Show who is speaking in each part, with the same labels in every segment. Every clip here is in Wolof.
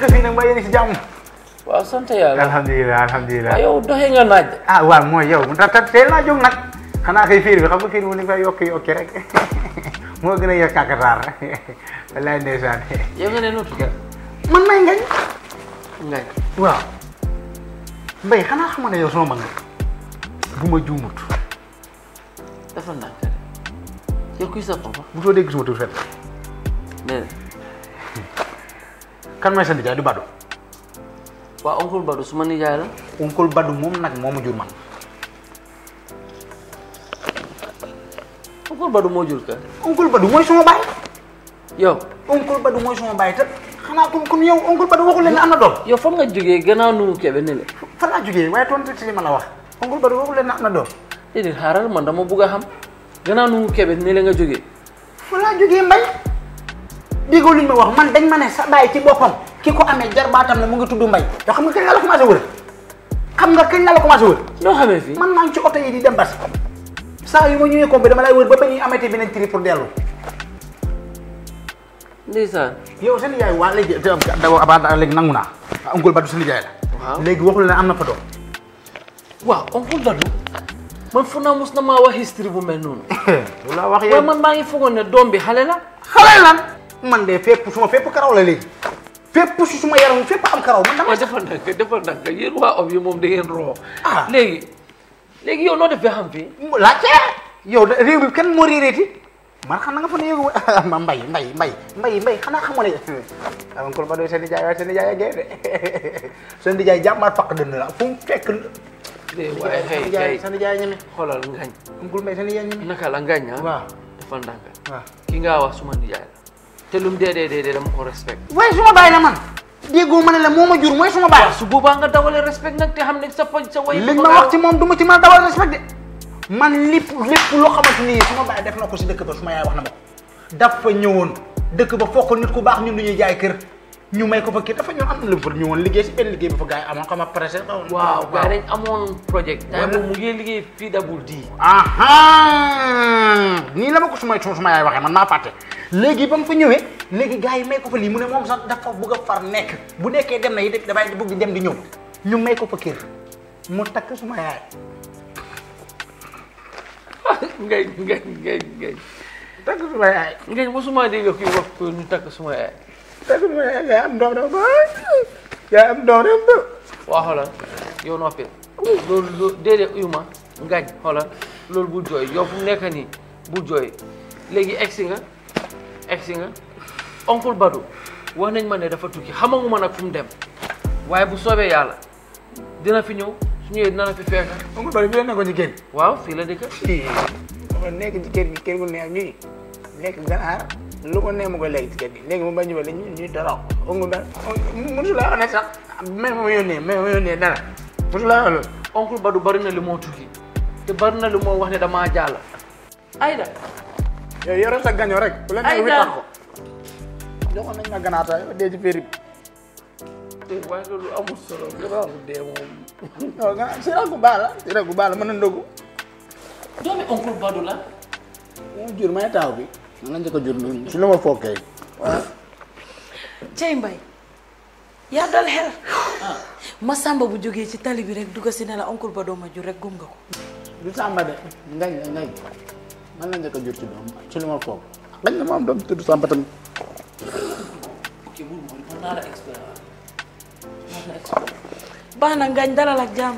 Speaker 1: naka fii nag mbaa yéen a si jàmm
Speaker 2: waaw sant yàlla
Speaker 1: alhamdulilah alhamdulilah
Speaker 2: waaw yow doxee nga naaj de
Speaker 1: ah waaw mooy yow mu tax teel naa jóg nag xanaa kay fiir bi xam nga fiir mu ni fa yokki yokki rek moo gën a yokk kàkataar wallaay ndeysaan
Speaker 2: yow nga ne noo tudd
Speaker 1: man may ngañ
Speaker 2: ngañ
Speaker 1: waaw mbay xanaa xam ne yow sama mag nga bu ma juumut
Speaker 2: dafa ndànk de yow kuy sa papa
Speaker 1: bu soo dégg suma tur fet
Speaker 2: déedéet
Speaker 1: kan may sa nijaay du Badou
Speaker 2: waa oncle Badou suma nijaay la
Speaker 1: oncle Badou moom nag moo ma jur man
Speaker 2: oncle Badou moo jur ka
Speaker 1: oncle Badou mooy suma baay
Speaker 2: yow
Speaker 1: oncle Badou mooy suma baay te xanaa kon kon yow oncle Badou waxul leen ne am na doom
Speaker 2: yow fan nga jógee gannaaw nu mu kebe ne le
Speaker 1: fa laa jógee waaye tontu ci li ma la wax oncle Badou waxul leen ne am na doom
Speaker 2: déedéet xaaral man dama bugg a xam gannaaw nu mu kebe ne le nga jógee
Speaker 1: fa laa jógee mbay déggoo li ñu ma wax man dañ ma ne sa baay ci boppam ki ko amee jarbaatam la mu ngi tudd mbay yoo xam nga kañ la la commencé wër xam nga kañ la la commencé wër
Speaker 2: noo xamee fii
Speaker 1: man maa ngi ci oto yi di dem bas saa yu ma ñëwee kombi dama lay wër ba ba ñuy amati beneen tri pour dellu
Speaker 2: ndeysaan
Speaker 1: yow seen yaay waa léegi d'abord abaa léegi nangu naa ah oncle Badou seen yaay la
Speaker 2: Waaw.
Speaker 1: léegi waxul ne am na fa doom
Speaker 2: waaw oncle Badou man fu naa mus na maa wax history bu mel noonu
Speaker 1: lu la wax
Speaker 2: waaye
Speaker 1: yow
Speaker 2: man maa ngi foogoon ne doom bi xale la
Speaker 1: xale lan man de fépp suma fépp karaw la léegi fépp su suma yaram fépp am karaw man dama
Speaker 2: waaw defal ndànk defal ndànk yéen waa ob yi moom da ngeen roo
Speaker 1: Ah.
Speaker 2: léegi léegi yow noo def ba xam fii
Speaker 1: laajte yow de réew bi kenn moo réeréeti man xam na nga fa ne yëgu ma mbay mbay mbay mbay mbay xanaa xamoo ne ah oncle Badou seen nijaay waaye seen nijaay a gee de seen nijaay jàmmaat faq dënn la fu mu fekk
Speaker 2: waaye
Speaker 1: seen
Speaker 2: xëy
Speaker 1: nijaay
Speaker 2: xëy
Speaker 1: seen nijaay ñeme
Speaker 2: xoolal ngañ
Speaker 1: oncle mbay seen nijaay ñeme
Speaker 2: naka la ngañ ah
Speaker 1: waaw
Speaker 2: defal ndànk
Speaker 1: waaw
Speaker 2: ki nga wax suma nijaay la te lum dee dee dee dee dama ko respect
Speaker 1: waaye suma baay la man déggoo ma ne la moo ma jur mooy suma baay
Speaker 2: waaw su boobaa nga dawale respect nag te xam ne sa poj sa way
Speaker 1: liñ ma wax ci moom du ma ci mën a dawal respect de man lépp lépp loo xamante ni suma baay def na ko si dëkk ba suma yaay wax na ma ko dafa ñëwoon dëkk ba fokk nit ku baax ñun du ñuy jaay kër ñu may ko fa kii dafa ñëwoon am na lu mu fa ñëwoon liggéey si benn liggéey bi fa gars yi amoon xam nga pressé
Speaker 2: waaw gars yi dañ amoon projet time boobu mu ngi liggéey fii dabul di
Speaker 1: aha nii la ma ko suma suma yaay waxee man maa fàtte léegi ba mu fa ñëwee léegi gars yi may ko fa lii mu ne moom sax dafa bëgg a far nekk bu nekkee dem na yi dafay bëgg di dem di ñëw ñu may ko fa kër mu takk suma yaay
Speaker 2: ngañ ngañ ngañ ngañ
Speaker 1: takk suma yaay
Speaker 2: ngañ mosuma dégg kuy wax ko ñu takk suma yaay
Speaker 1: takk suma yaay yaa am doom dafa yaa am doom dafa
Speaker 2: waa xoolal yow noppi loolu loolu déedéet uyu ma ngañ xoolal loolu bu jooy yow fu mu nekk nii bu jooy léegi egsi nga egsi nga oncle Badou wax nañ ma ne dafa tukki xamaguma nag fu mu dem waaye bu soobee yàlla dina fi ñëw su ñëwee dina la fi fekk
Speaker 1: oncle Badou bi la nekkoon ci kër
Speaker 2: waaw fii la dëkk
Speaker 1: gi dafa nekk ci kër gi kër gu neex gi lekk ganaar lu ko neex mu koy lekk ci kër gi léegi mu bañ ñu ba ñu ñuy dara oncle Badou mosu laa ne sax même ma yónnee même ma yónnee dara mosu laa wax loolu
Speaker 2: oncle Badou bari na li moo tukki te bari na li moo wax ne damaa jàll Aïda
Speaker 1: yow yore sa gaño rek bu la
Speaker 2: Ay,
Speaker 1: nekk wi
Speaker 2: daal.
Speaker 1: tax ko joxoon nañ ma ganaar sax yow dee ci féeri
Speaker 2: te waaye loolu amul solo gannaaw dee moom
Speaker 1: yow ganaar si rek gu baax la si rek gu baax la mën na ndogu
Speaker 2: doomi oncle Badou la
Speaker 1: moo jur may taaw bi man la njëkk a jur noonu si la ma fokkee waaw
Speaker 3: cey mbay yaa dal xel ma sàmba bu jógee ci tali bi rek dugg si ne la oncle ba dooma jur rek gum nga ko
Speaker 1: du sàmba de ngañ la ngañ man la njëkk a jur ci doom ci lu ma foog ngañ na ma am doom tudd sàmba tamit
Speaker 2: ok bul moom mën naa la expliquer mën naa la expliquer
Speaker 3: baax na ngañ dalal ak jàmm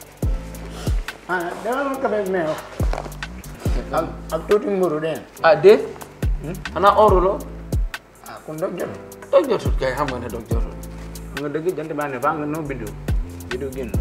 Speaker 1: ah dama ma kafe meew ak ak tuuti mburu de
Speaker 2: ah déet xanaa oruloo
Speaker 1: ah kon doog jot
Speaker 2: doog jotut kay xam nga ne doog jotut
Speaker 1: nga dëgg jant baa ne faa nga noo bindu bindu génn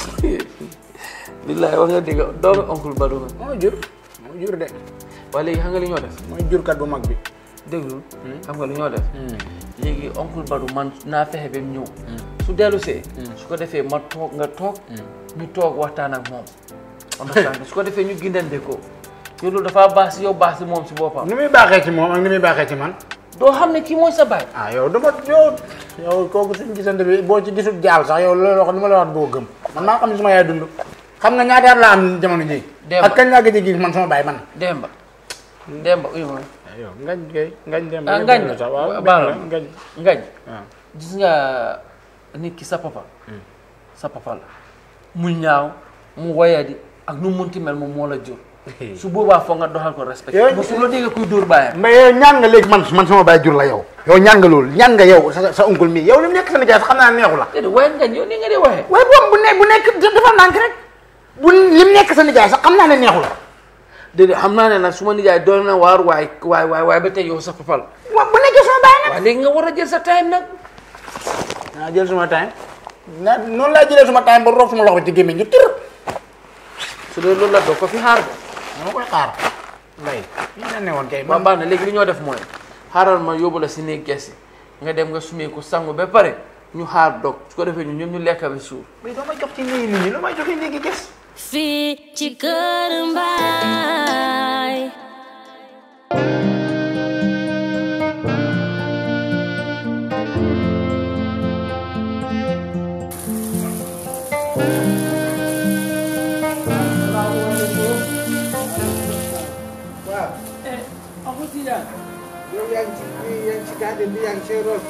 Speaker 2: billaay wax nga dégg doomi oncle Badou nga
Speaker 1: moo jur moo jur de
Speaker 2: waaye léegi xam nga li ñoo def
Speaker 1: mooy jurkat bu mag bi
Speaker 2: déglul xam nga li ñoo def léegi oncle Badou man naa fexe ba mu ñëw su dellu see su ko defee ma toog nga toog ñu toog waxtaan ak moom understand su ko defee ñu gindande ko yow loolu dafa baax si yow baax si moom si boppam
Speaker 1: ni muy baaxee ci moom ak ni muy baaxee ci man
Speaker 2: doo xam ne kii mooy sa baay
Speaker 1: ah yow dama yow yow kooku suñ gisante bi boo ci gisul jaal sax yow loolu wax lu ma la wax boo gëm man maa xam ne suma yaay dund xam nga ñaata at laa am jamono ji
Speaker 2: Demba.
Speaker 1: ak kañ laa gëj a gis man sama baay man
Speaker 2: Demba Demba uyu ma
Speaker 1: yow ngañ kay ngañ dem
Speaker 2: ah ngañ la
Speaker 1: sax waaw
Speaker 2: baal
Speaker 1: ngañ
Speaker 2: ngañ
Speaker 1: waaw
Speaker 2: gis nga nit ki sa papa sa papa la mu ñaaw mu woyadi ak nu mu munti mel moom moo la jur su boobaa foog nga doxal ko respect
Speaker 1: Yooyu-
Speaker 2: ba su la déggee kuy dóor baayam
Speaker 1: mais yow ñaan nga léegi man man sama baay jur la yow yow ñaan nga loolu ñaan nga yow sa sa oncle mi yow li mu nekk sa nijaay sax xam naa neexu la
Speaker 2: déedéet waaye ngañ yow ni nga dee waxee
Speaker 1: waaye boobu bu ne bu nekk dafa nànk rek bu li mu nekk sa nijaay sax xam naa ne neexu la
Speaker 2: déedéet xam naa ne nag su ma nijaay doon na waar waay waay waay waay ba tey yow sa papa la
Speaker 1: wa bu nekkee sama baay nag
Speaker 2: waaye léegi nga war a jël sa time nag
Speaker 1: naa jël suma time na noonu laa jëlee suma time ba roof suma loxo ci gémmiñ ñu tër
Speaker 2: su dee loolu la doo ko fi xaar de
Speaker 1: dama koy xaar mbay li nga ne woon kay
Speaker 2: ba baax na léegi li ñoo def mooy xaaral ma yóbbu la si néeg gesi nga dem nga sumeeku sangu ba pare ñu xaar dog su ko defee ñu ñoom ñu lekk ba suur
Speaker 1: mais doo may jox ci néegi nit ñi doo may jox ci néegi gis
Speaker 4: fii ci kër Mbaay
Speaker 5: yow yaa ngi ci yaa ngi ci garden bi yaa ngi ci roos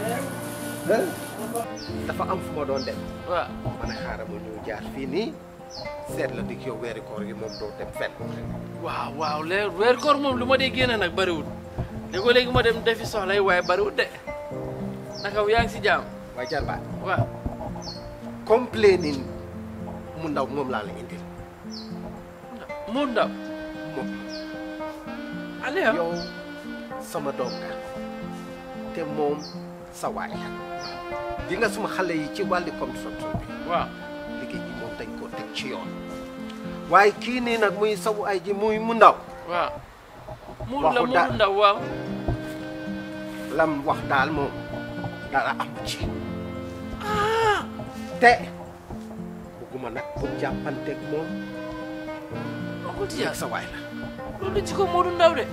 Speaker 5: dafa am fu ma doon dem
Speaker 2: waaw
Speaker 5: ma ne xaaral ma ñëw jaar fii nii seet la dik yow weeri koor gi moom doo dem fenn
Speaker 2: waaw waaw leer weer koor moom lu ma dee génne nag bëriwul léegoo léegi ma dem defi soxla yi waaye bëriwul de naka yaa ngi si jaam
Speaker 5: waaye jarbaat
Speaker 2: waaw
Speaker 5: complaining mu ndaw moom laa la indil
Speaker 2: mu ndaw
Speaker 5: moom
Speaker 2: ale
Speaker 5: yow sama doom nga te moom sa waay la di nga suma xale yi ci wàlli construction bi
Speaker 2: waaw
Speaker 5: liggéey bi moom dañ koo teg ci yoon waaye kii nii nag muy sawu ay ji muy mu ndaw
Speaker 2: waaw mu
Speaker 5: Waxu
Speaker 2: la mu
Speaker 5: daal.
Speaker 2: ndaw waaw
Speaker 5: lam wax daal moom dara amu ci te bugguma nag bu jàppanteeg moom
Speaker 2: waxul ci
Speaker 5: yàgg sa waay la
Speaker 2: loolu ci ko Modou Ndaw de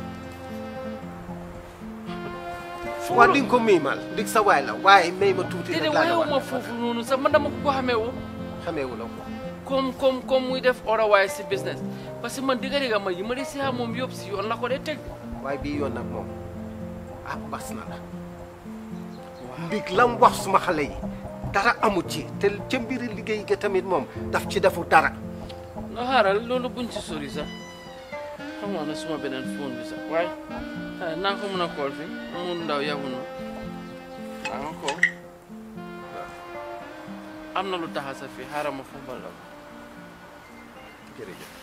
Speaker 5: waa di nga ko miimal dig sa waay la waaye may ma tuuti
Speaker 2: déedéet
Speaker 5: rek laa la
Speaker 2: wayewu ma
Speaker 5: wax
Speaker 2: foofu noonu sax man dama ko ko xamee woo
Speaker 5: xameewu la ko
Speaker 2: comme comme comme muy def otherwise si business parce que man digga digga ma yi ma di si xam moom yëpp si yoon la ko dee teg
Speaker 5: waaye bii yoon nag moom ah bas na la ndig lam wax suma xale yi dara amut ci te ca mbiri liggéey ga tamit moom daf ci defu dara
Speaker 2: no xaaral loolu buñ ci sori sax xam nga ne suma beneen phone bi sax waaye ah, naa ko mën a call fi mu ndaw yabu na waa nga ko am na lu taxa sa fii xaaral ma football la
Speaker 5: jërëjëf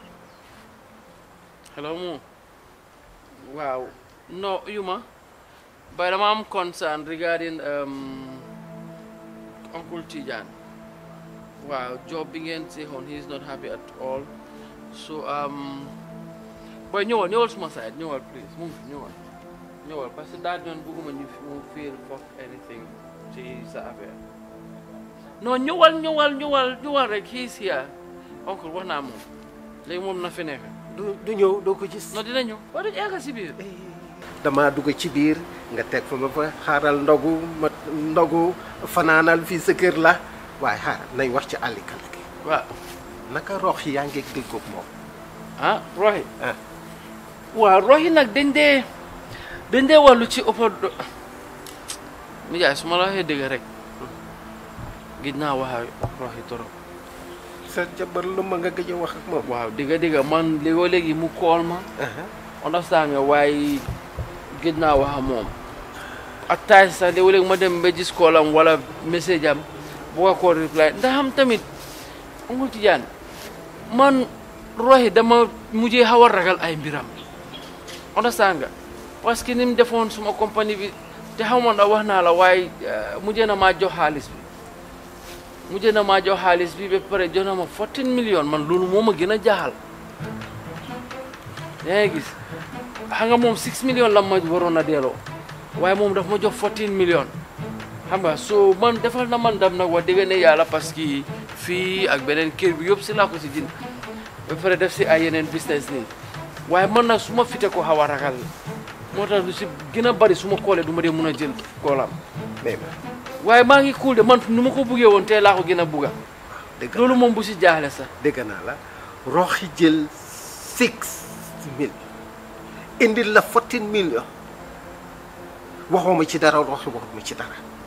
Speaker 2: hello mu waaw no yuma but dama am concern regarding um, Uncle Tijan waaw job bi ngeen seexoon he is not happy at all so um, boy ñëwal ñëwal suma side ñëwal please mu ngi fi ñëwal ñëwal parce que daal ñoon bëgguma ñu fi mu feel fuck anything ci sa affaire non ñëwal ñëwal ñëwal ñëwal rek he is here oncle wax naa moom léegi moom na fi nekk
Speaker 5: du du ñëw doo ko gis
Speaker 2: non dina ñëw waaye dañu egg si biir
Speaker 5: dama dugg ci biir nga teg fa ma fa xaaral ndogu ma ndogu fanaanal fii sa kër la waaye xaaral nay wax ci àllikala gi
Speaker 2: waaw
Speaker 5: naka rox yi yaa ngi déggoog moom
Speaker 2: ah roxi
Speaker 5: ah
Speaker 2: waaw roxi nag dañ dee dañ dee wàllu ci ëppa do mi jaay su ma la waxee dëgg rek gis naa wax ak roxi torop
Speaker 5: sa jabar lu ma nga gëj a wax ak moom
Speaker 2: waaw dëgg dëgg man léegoo léegi mu kool ma
Speaker 5: aha
Speaker 2: understand nga waaye gis naa wax ak moom ak taay sax léegoo léegi ma dem ba gis koolam wala message am bu ko koo reply ndax am tamit Uncle Tijaan man roxi dama mujjee xaw a ragal ay mbiram understand nga parce que ni mu defoon suma compagnie bi te xaw ma ndax wax naa la waaye eh, mujjee na maa jox xaalis bi mujjee na maa jox xaalis bi ba pare jox na ma 14 millions man loolu moo ma gën a jaaxal yaa ngi gis xam nga moom 6 millions la ma waroon a delloo waaye moom daf ma jox 14 millions xam nga so man defal na man dam nag wax dëgg ne yàlla parce que fii ak beneen kër bi yëpp si laa ko si jënd ba pare def si ay yeneen business nii waaye man nag su ma fite ko xaw a ragal moo tax lu si gën a bari su ma koolee du ma dee mun a jël koolam
Speaker 5: mais ma
Speaker 2: waaye maa ngi cool de man nu ma ko buggee woon tey laa ko gën a bugga
Speaker 5: dëgg
Speaker 2: loolu moom bu si jaaxle sax
Speaker 5: dégg naa la rox yi jël six mille indil la fourteen million waxoo ma ci dara rox yi waxut ma ci dara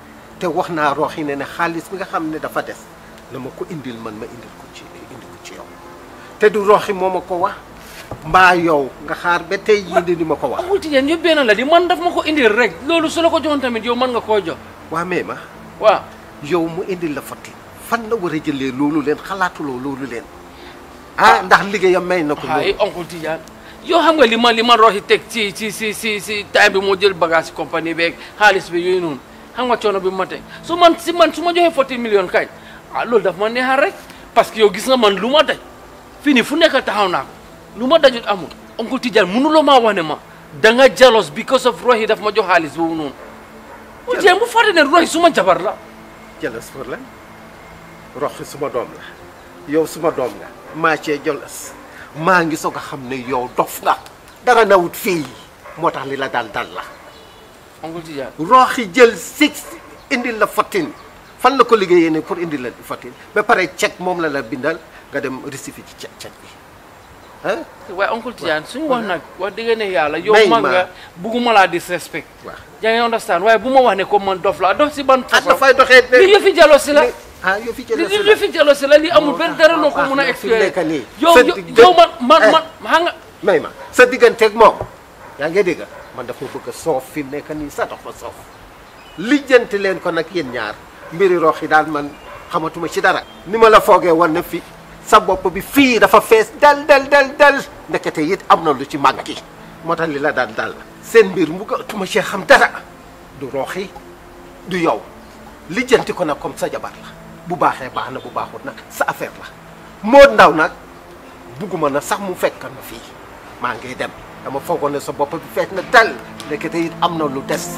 Speaker 5: te wax naa rooxi ne ne xaalis bi nga xam ne dafa des na ma ko indil man ma indil ko ci indi ko ci yow te du rooxi moo ma ko wax mbaa yow nga xaar ba tey jii di ma ko wax
Speaker 2: Uncle Tidiane yëpp benn la di man daf ma ko indil rek loolu su la ko joxoon tamit yow mën nga koo jox
Speaker 5: waa mais ma
Speaker 2: waaw
Speaker 5: yow mu indil la fotti fan la war a jëlee loolu leen xalaatuloo loolu leen ah ndax liggéeyam may na ko
Speaker 2: ay
Speaker 5: loolu
Speaker 2: Uncle Tidiane yow xam nga li ma li ma roxi teg ci ci ci ci ci time bi moo jël bagage ci compagnie beeg xaalis bi yooyu noonu xam nga coono bi ma teg su man si man su ma joxee forty millions kañ ah loolu daf ma neexal rek parce que yow gis nga man lu ma daj fii nii fu nekk taxaw naa ko lu ma dajut amul Uncle Tidiane mënuloo maa wax ne ma da nga jealous because of roxi daf ma jox xaalis boobu noonu Uncle Tidiane bu fàtte ne roxi suma jabar la
Speaker 5: jëlas pour lan roxi suma doom la yow suma doom nga maa cee jëlas maa ngi soog a xam ne yow dof nga dara nawut fii moo tax li la dal dal la
Speaker 2: Uncle Tidiane
Speaker 5: rooxi jël six indil la fotin fan la ko liggéeyee ne pour indil la fotin ba pare cek moom la la bindal nga dem rectifié ci cek cek bi ah
Speaker 2: waaye Uncle Tidiane suñu wax nag wax dëgg ne yàlla yow
Speaker 5: May
Speaker 2: mag
Speaker 5: ma.
Speaker 2: nga bugguma laa disrespect
Speaker 5: waaw
Speaker 2: yaa ngi understand waaye bu ma wax ne comme man dof la dof si ban
Speaker 5: ah
Speaker 2: façon
Speaker 5: dafay doxee
Speaker 2: li yëfi jalo si la
Speaker 5: ah yow fi
Speaker 2: li
Speaker 5: jëlee
Speaker 2: li yëfi jalo si la li amul benn dara loo ko
Speaker 5: baax
Speaker 2: mun a
Speaker 5: na fi mu nekk
Speaker 2: expliquer
Speaker 5: nii.
Speaker 2: yow
Speaker 5: Sa
Speaker 2: yow
Speaker 5: digg-
Speaker 2: yow man man
Speaker 5: Eh.
Speaker 2: man xam nga
Speaker 5: may ma sa digganteeg moom yaa ngi dégg man dafa bëgg a soof fi mu nekk nii sa dox ma soof lijjanti leen ko nag yéen ñaar mbiri roox yi daal man xamatuma ci dara ni ma la foogee woon na fi sa bopp bi fii dafa fees dal dal dal dal ndekete it am na lu ci màggi moo tax li la daan dal seen mbir mu tuma ci xam dara du roox yi du yow lijjanti ko nag comme sa jabar la bu baaxee baax na bu baaxut nag sa affaire la moo ndaw nag bugguma na sax mu fekk na fii maa ngi dem dama foogoon ne sa bopp bi fees na dal ndekete it am na lu des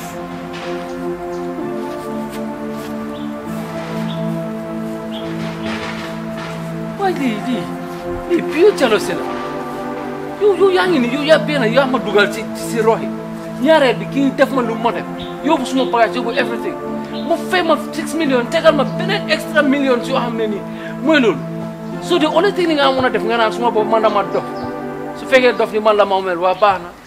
Speaker 2: waaye lii lii lii pure jalo si la yow yow yaa ngi ni yow yaa benn yaa ma dugal ci ci si roxi ñaareel bi kii def ma lu ma def yóbbu suma bagage yóbbu everything mu fay ma six millions tegal ma beneen extra millions yoo xam ne nii mooy loolu so the only thing li nga mën a def nga naan suma boobu man dama dof su fekkee dof ni man la ma mel waa baax na